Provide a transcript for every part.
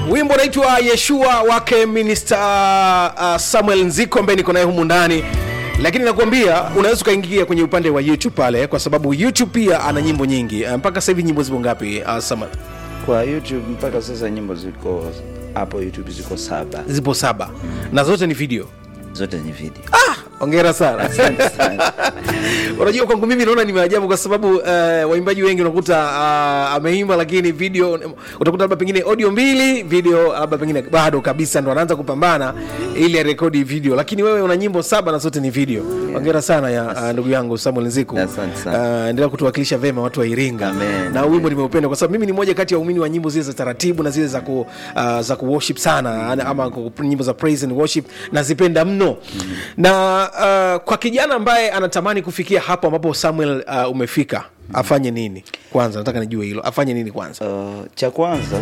wimbo unaitwa yeshua wake minister uh, samuel nziko ambaye niko naye humu ndani lakini nakuambia unaweza ukaingia kwenye upande wa youtube pale kwa sababu youtube pia ana nyimbo nyingi uh, mpaka sasa hivi nyimbo zipo ngapi uh, samuel kwa youtube mpaka sasa nyimbo ziko hapo youtube ziko saba zipo saba na zote ni video zote ni video ongera sana Asante sana. unajua kwangu mimi naona ni maajabu kwa sababu uh, waimbaji wengi unakuta uh, ameimba lakini video utakuta labda pengine audio mbili video labda pengine bado kabisa ndo anaanza kupambana ili arekodi video lakini wewe una nyimbo saba na zote ni video ongera sana ya uh, ndugu yangu samuel nziku Asante sana. uh, endelea kutuwakilisha vema watu wa iringa Amen. na wimbo nimeupenda kwa sababu mimi ni moja kati ya waumini wa nyimbo zile za taratibu na zile za ku, uh, za ku worship sana ana- ama ku- nyimbo za praise and worship nazipenda mno mm. na uh, kwa kijana ambaye anatamani kufikia hapo ambapo samuel uh, umefika afanye nini kwanza nataka nijue hilo afanye nini kwanza Uh, cha kwanza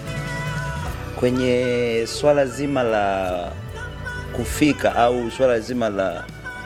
kwenye swala zima la kufika au swala zima la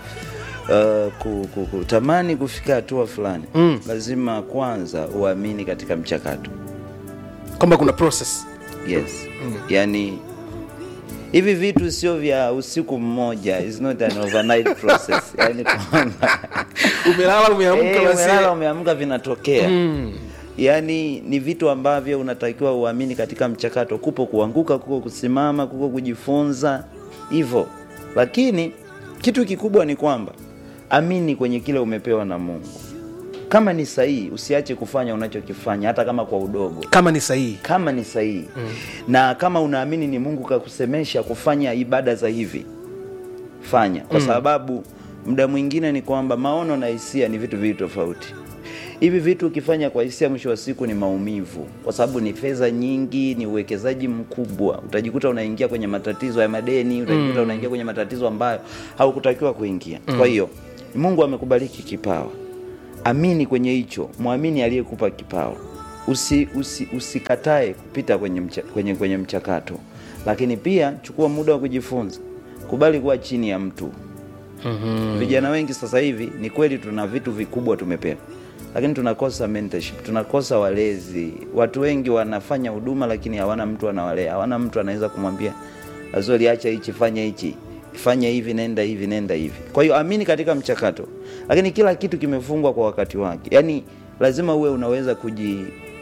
uh, ku- ku- kutamani kufika hatua fulani mm. lazima kwanza uamini katika mchakato kwamba kuna process yes mm. yani hivi vitu sio vya usiku mmoja is not an overnight process yani kwamba umelala umeamka Eh, basi umelala umeamka vinatokea mm. yaani ni vitu ambavyo unatakiwa uamini katika mchakato kupo kuanguka kuko kusimama kuko kujifunza hivyo lakini kitu kikubwa ni kwamba amini kwenye kile umepewa na mungu kama ni sahihi usiache kufanya unachokifanya hata kama kwa udogo kama ni sahihi kama ni sahihi mm. na kama unaamini ni mungu kakusemesha kufanya ibada za hivi fanya kwa mm. sababu muda mwingine ni kwamba maono na hisia ni vitu viwili tofauti hivi vitu ukifanya kwa hisia mwisho wa siku ni maumivu kwa sababu ni fedha nyingi ni uwekezaji mkubwa utajikuta unaingia kwenye matatizo ya madeni utajikuta mm. unaingia kwenye matatizo ambayo haukutakiwa kuingia mm. kwa hiyo mungu amekubariki kipawa amini kwenye hicho mwamini aliyekupa kipawa usi, usi, usikatae kupita kwenye, mcha, kwenye, kwenye mchakato lakini pia chukua muda wa kujifunza kubali kuwa chini ya mtu mm-hmm. vijana wengi sasa hivi ni kweli tuna vitu vikubwa tumepewa lakini tunakosa mentorship tunakosa walezi watu wengi wanafanya huduma lakini hawana mtu anawalea hawana mtu anaweza kumwambia azori acha hichi fanya hichi fanya hivi nenda hivi nenda hivi kwa hiyo amini katika mchakato lakini kila kitu kimefungwa kwa wakati wake yaani lazima uwe unaweza kuji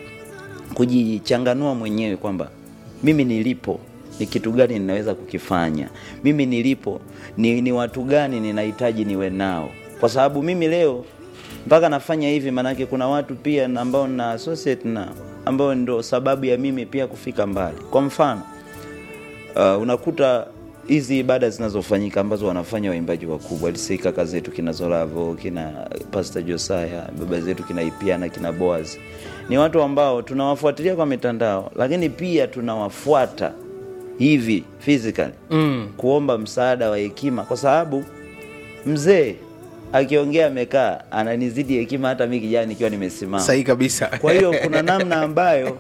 kujichanganua mwenyewe kwamba mimi nilipo ni kitu gani ninaweza kukifanya mimi nilipo ni, ni watu gani ninahitaji niwe nao kwa sababu mimi leo mpaka nafanya hivi maanake kuna watu pia na ambao na associate nao ambao ndo sababu ya mimi pia kufika mbali kwa mfano uh, unakuta hizi ibada zinazofanyika ambazo wanafanya waimbaji wakubwa lisi kaka zetu kina zolavo kina pastor josaya baba zetu kina ipiana kina boaz ni watu ambao tunawafuatilia kwa mitandao lakini pia tunawafuata hivi physically mm. kuomba msaada wa hekima kwa sababu mzee akiongea amekaa ananizidi hekima hata mi kijana nikiwa nimesimama sahihi kabisa kwa hiyo kuna namna ambayo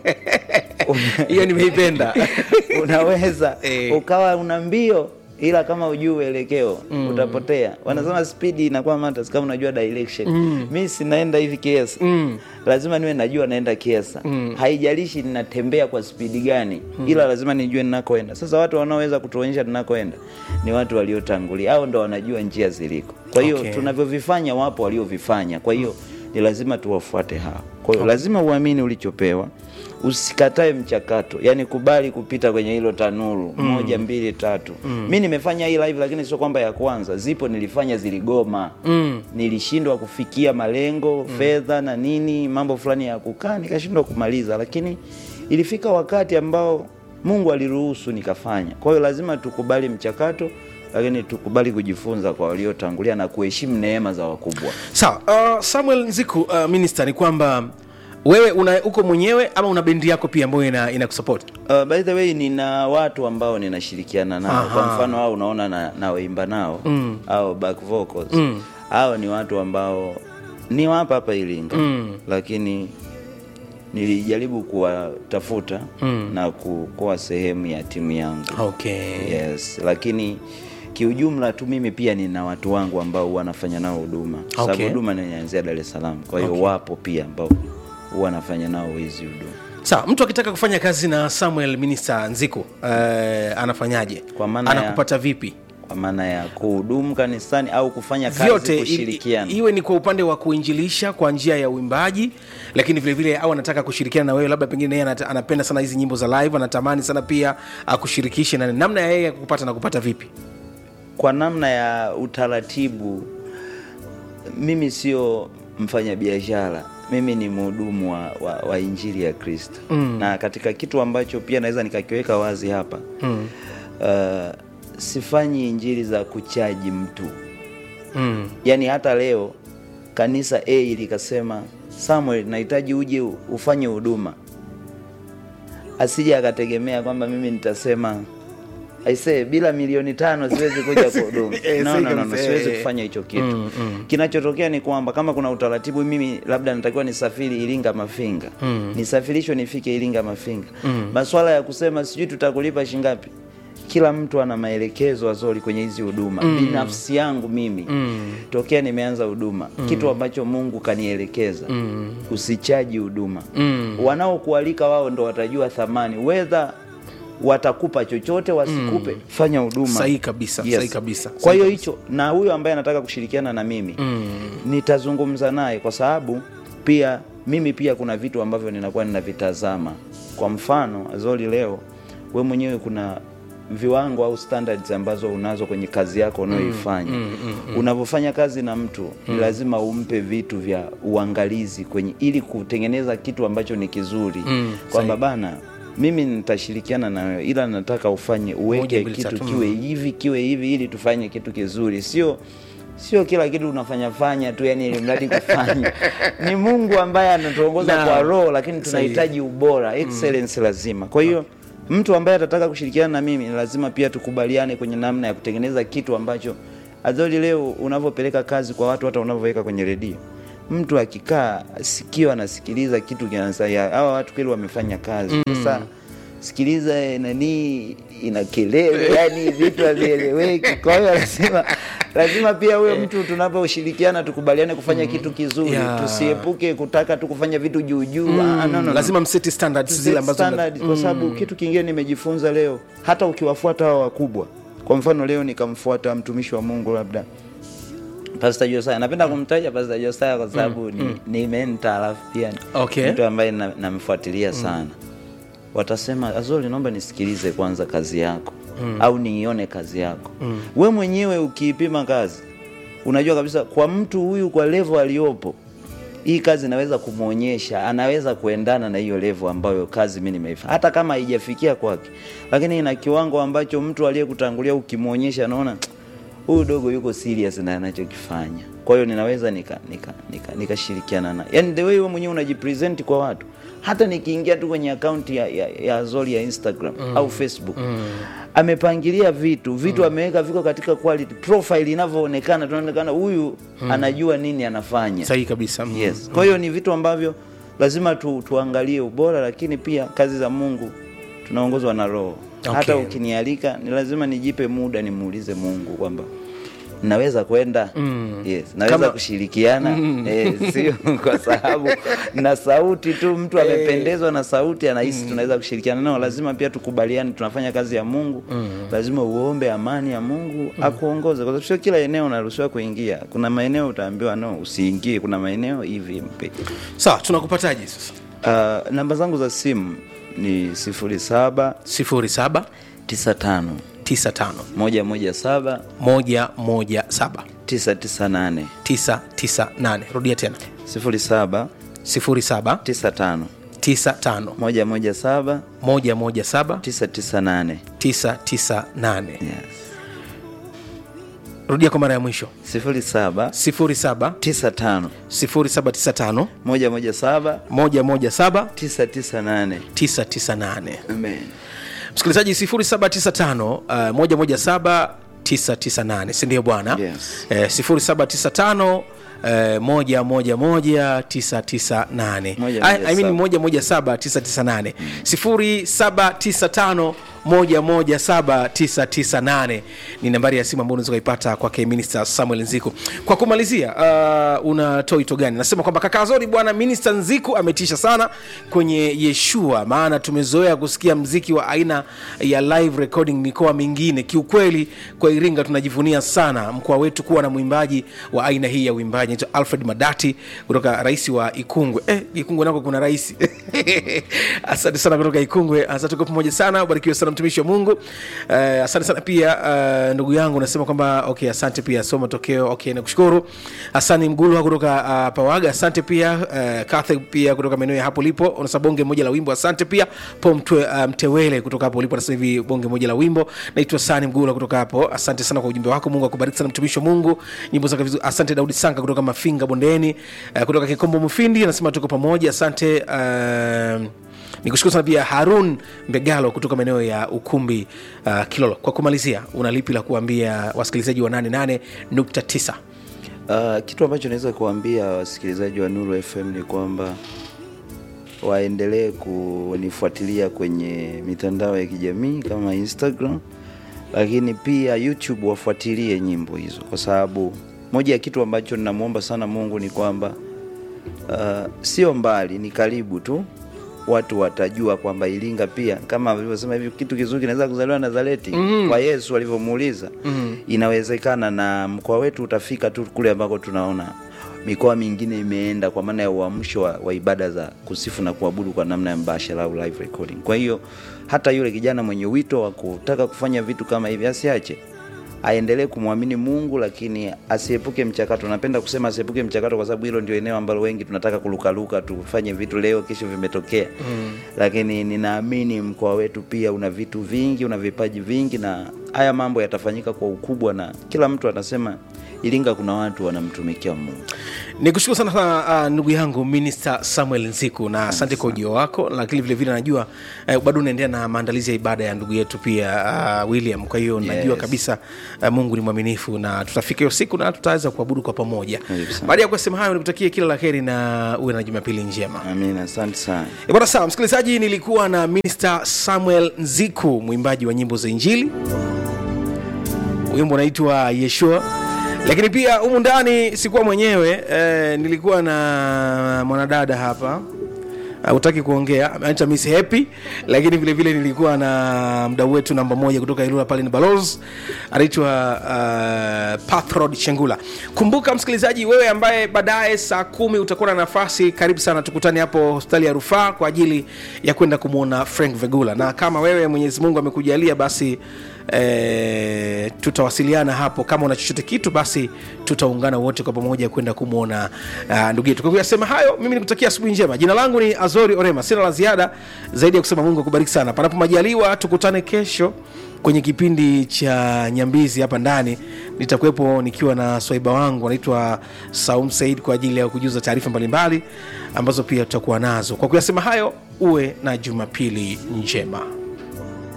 hiyo nimeipenda unaweza Eh. ukawa una mbio ila kama ujui uelekeo mm. utapotea wanasema spidi inakuwa matters kama unajua direction mm. mi sinaenda hivi kiesa mm. lazima niwe najua naenda kiesa mm. haijalishi ninatembea kwa spidi gani mm. ila lazima nijue ninakoenda sasa watu wanaoweza kutuonyesha tunakoenda ni watu waliotangulia au ndo wanajua njia ziliko kwa hiyo Okay. tunavyovifanya wapo waliovifanya kwa hiyo ni lazima tuwafuate hao kwa hiyo lazima uamini ulichopewa usikatae mchakato yani kubali kupita kwenye hilo tanuru mm. moja mbili tatu mm. mi nimefanya hii live lakini sio kwamba ya kwanza zipo nilifanya ziligoma mm. nilishindwa kufikia malengo mm. fedha na nini mambo fulani ya kukaa nikashindwa kumaliza lakini ilifika wakati ambao mungu aliruhusu nikafanya kwa hiyo lazima tukubali mchakato lakini tukubali kujifunza kwa waliotangulia na kuheshimu neema za wakubwa sawa uh, samuel nziku uh, minister ni kwamba wewe una uko mwenyewe ama una bendi yako pia ambayo ina, ina kusupport Uh, by the way nina watu ambao ninashirikiana nao Aha. kwa mfano au unaona na, nawaimba nao mm. au back vocals mm. hao ni watu ambao ni wapa hapa Iringa mm. lakini nilijaribu kuwatafuta mm. na ku- kuwa sehemu ya timu yangu okay yes lakini kiujumla tu mimi pia nina watu wangu ambao huwa nafanya nao huduma Kwa sababu Okay. huduma ninaanzia Dar es Salaam kwa hiyo Okay. wapo pia ambao huwa nafanya nao hizi huduma sawa mtu akitaka kufanya kazi na samuel minista nziku eh, anafanyaje Kwa maana ya- anakupata vipi kwa maana ya kuhudumu kanisani au kufanya kazi vyote i- kushirikiana i- iwe ni kwa upande wa kuinjilisha kwa njia ya uimbaji lakini vile vile au anataka kushirikiana na wewe labda pengine yeye anata- anapenda sana hizi nyimbo za live anatamani sana pia akushirikishe na namna ya yeye kukupata na kupata vipi kwa namna ya utaratibu mimi sio mfanyabiashara mimi ni mhudumu wa, wa, wa injili ya kristo mm. na katika kitu ambacho pia naweza nikakiweka wazi hapa mm. uh, sifanyi injili za kuchaji mtu mm. yaani hata leo kanisa a likasema samuel nahitaji uje u- ufanye huduma asije akategemea kwamba mimi nitasema aisee bila milioni tano siwezi kuja kuhudumu Eh, no, sahi no, no, no, kabisa, siwezi eh. kufanya hicho kitu kinachotokea ni kwamba kama kuna utaratibu mimi labda natakiwa nisafiri iringa mafinga nisafirishwe nifike iringa mafinga maswala ya kusema sijui tutakulipa shingapi kila mtu ana maelekezo azori kwenye hizi huduma binafsi yangu mimi tokea nimeanza huduma kitu ambacho mungu kanielekeza usichaji huduma wanaokualika wao ndo watajua thamani wedha watakupa chochote wasikupe fanya huduma Sahihi kabisa, sahihi kabisa, kwa sahihi hiyo hicho na huyo ambaye anataka kushirikiana na mimi nitazungumza naye kwa sababu pia mimi pia kuna vitu ambavyo ninakuwa ninavitazama kwa mfano azori leo we mwenyewe kuna viwango au standards ambazo unazo kwenye kazi yako unayoifanya unavyofanya kazi na mtu ni lazima umpe vitu vya uangalizi kwenye ili kutengeneza kitu ambacho ni kizuri kwamba bana mimi nitashirikiana na wewe ila nataka ufanye Moja, uweke mbili, kitu tatu. kiwe hivi kiwe hivi ili tufanye kitu kizuri sio sio kila kitu unafanya fanya tu yani ili mradi kufanya ni mungu ambaye anatuongoza Na- kwa roho lakini tunahitaji ubora excellence lazima kwa hiyo mtu ambaye atataka kushirikiana na mimi ni lazima pia tukubaliane kwenye namna ya kutengeneza kitu ambacho azoli leo unavyopeleka kazi kwa watu hata unavyoweka kwenye redio mtu akikaa sikio anasikiliza kitu kinasaya hawa watu kweli wamefanya kazi sasa sikiliza eh, nani ina kelele yani vitu havieleweki kwa hiyo lazima lazima pia huyo mtu tunaposhirikiana tukubaliane kufanya kitu kizuri Yeah. tusiepuke kutaka tu kufanya vitu juujuu mm. ah, no, no, no. lazima mseti standards To zile set ambazo standard, kwa sababu kitu kingine nimejifunza leo hata ukiwafuata hawa wakubwa kwa mfano leo nikamfuata mtumishi wa mungu labda Pastor Josiah napenda kumtaja Pastor Josiah kwa sababu ni, ni mentor alafu pia ni Okay. mtu ambaye na- namfuatilia sana watasema Azoli naomba nisikilize kwanza kazi yako au niione kazi yako we mwenyewe ukiipima kazi unajua kabisa kwa mtu huyu kwa levo aliyopo hii kazi inaweza kumwonyesha anaweza kuendana na hiyo levo ambayo kazi mi nimeifanya hata kama haijafikia kwake lakini ina kiwango ambacho mtu aliyekutangulia ukimwonyesha anaona huyu dogo yuko serious na anachokifanya kwa hiyo ninaweza nikashirikiana nika, nika, nikashirikiana naye yani the way wewe mwenyewe unajipresent kwa watu hata nikiingia tu kwenye akaunti ya, ya, ya Azori ya Instagram au Facebook amepangilia vitu vitu ameweka viko katika quality profile inavyoonekana tunaonekana huyu anajua nini anafanya sahihi kabisa Mm. yes kwa hiyo ni vitu ambavyo lazima tu, tuangalie ubora lakini pia kazi za mungu tunaongozwa na roho Okay. hata ukinialika ni lazima nijipe muda nimuulize mungu kwamba naweza kwenda yes naweza Kama- kushirikiana eh, sio kwa sababu na sauti tu mtu amependezwa na sauti anahisi tunaweza kushirikiana nao lazima pia tukubaliane tunafanya kazi ya mungu lazima uombe amani ya mungu akuongoze kwa sababu sio kila eneo unaruhusiwa kuingia kuna maeneo utaambiwa no usiingie kuna maeneo hivi mpe sawa tunakupataje sasa uh, namba zangu za simu ni sifuri saba 07 tisa tano 95 moja moja saba 117 tisa tisa nane 998 rudia tena sifuri saba 07 tisa tano 95 moja moja saba 117 tisa tisa nane 998 yes. rudia kwa mara ya mwisho sifuri saba 07 tisa tano 0795 moja moja saba 117 tisa tisa nane 998 amen msikilizaji 0795 uh, 117 998 sindio bwana Yes. eh, 0795 eh, moja moja moja tisa tisa nane Moja I- moja I mean saba. moja moja saba tisa tisa nane sifuri saba tisa tano 117998 ni nambari ya simu ambayo unaweza ukaipata kwake Minister Samuel Nziku. Kwa kumalizia, uh, unatoa wito gani? Nasema kwamba kaka Zori, bwana Minister Nziku ametisha sana kwenye Yeshua, maana tumezoea kusikia mziki wa aina ya live recording mikoa mingine. Kiukweli kwa Iringa tunajivunia sana mkoa wetu kuwa na mwimbaji wa aina hii ya uimbaji anaitwa Alfred Madati kutoka rais wa Ikungwe. Eh, Ikungwe nako kuna rais asante sana kutoka Ikungwe. Asante, tuko pamoja sana, ubarikiwe sana mtumishi wa Mungu. Uh, asante sana pia uh, ndugu yangu nasema kwamba okay, asante pia so matokeo okay, nakushukuru. Asani Mgulu kutoka uh, Pawaga, asante pia uh, Kathe pia kutoka maeneo ya hapo lipo, unasema bonge moja la wimbo, asante pia po mtwe, uh, Mtewele kutoka hapo ulipo, nasema hivi bonge moja la wimbo. Naitwa Sani Mgulu kutoka hapo, asante sana kwa ujumbe wako. Mungu akubariki sana mtumishi wa Mungu, nyimbo zake vizuri. Asante Daudi Sanka kutoka Mafinga Bondeni, uh, kutoka Kikombo Mufindi, anasema tuko pamoja, asante uh, nikushukuru sana pia Harun Mbegalo kutoka maeneo ya Ukumbi uh, Kilolo. Kwa kumalizia, una lipi la kuambia wasikilizaji wa 88.9? Uh, kitu ambacho naweza kuambia wasikilizaji wa Nuru FM ni kwamba waendelee kunifuatilia kwenye mitandao ya kijamii kama Instagram, lakini pia YouTube wafuatilie nyimbo hizo, kwa sababu moja ya kitu ambacho ninamwomba sana Mungu ni kwamba uh, sio mbali, ni karibu tu watu watajua kwamba Iringa pia kama alivyosema hivi kitu kizuri kinaweza kuzaliwa Nazareti mm. kwa Yesu alivyomuuliza mm. inawezekana, na mkoa wetu utafika tu kule ambako tunaona mikoa mingine imeenda, kwa maana ya uamsho wa, wa ibada za kusifu na kuabudu kwa namna ya mbashara au live recording. Kwa hiyo hata yule kijana mwenye wito wa kutaka kufanya vitu kama hivi asiache aendelee kumwamini Mungu, lakini asiepuke mchakato. Napenda kusema asiepuke mchakato kwa sababu hilo ndio eneo ambalo wengi tunataka kulukaluka, tufanye vitu leo, kesho vimetokea mm. Lakini ninaamini mkoa wetu pia una vitu vingi, una vipaji vingi, na haya mambo yatafanyika kwa ukubwa, na kila mtu anasema Iringa kuna watu wanamtumikia Mungu. Ni kushukuru sana sana uh, ndugu yangu Minister Samuel Nziku na asante kwa ujio wako, lakini vile vile najua uh, bado unaendelea na maandalizi ya ibada ya ndugu yetu pia uh, William. Kwa hiyo najua Yes. kabisa uh, Mungu ni mwaminifu na tutafika hiyo siku na tutaweza kuabudu kwa pamoja. Karibu sana. Baada ya kusema hayo, nikutakie kila la heri na uwe na Jumapili njema. Amina, asante sana. E bwana, sawa msikilizaji, nilikuwa na Minister Samuel Nziku, mwimbaji wa nyimbo za Injili. Wimbo unaitwa Yeshua, lakini pia humu ndani sikuwa mwenyewe eh, nilikuwa na mwanadada hapa hutaki kuongea anaitwa Miss Happy, lakini vile vile nilikuwa na mdau wetu namba moja kutoka Ilula pale ni Balozi anaitwa uh, Pathrod Chengula. Kumbuka msikilizaji, wewe ambaye baadaye saa kumi utakuwa na nafasi, karibu sana, tukutane hapo hospitali ya rufaa kwa ajili ya kwenda kumwona Frank Vegula, na kama wewe Mwenyezi Mungu amekujalia basi E, tutawasiliana hapo. Kama una chochote kitu, basi tutaungana wote kwa pamoja kwenda kumwona uh, ndugu yetu. Kwa kuyasema hayo, mimi nikutakia asubuhi njema. Jina langu ni Azori Orema, sina la ziada zaidi ya kusema Mungu akubariki sana. Panapo majaliwa, tukutane kesho kwenye kipindi cha Nyambizi hapa ndani. Nitakuwepo nikiwa na swaiba wangu anaitwa Saum Said kwa ajili ya kujuza taarifa mbalimbali ambazo pia tutakuwa nazo. Kwa kuyasema hayo, uwe na Jumapili njema.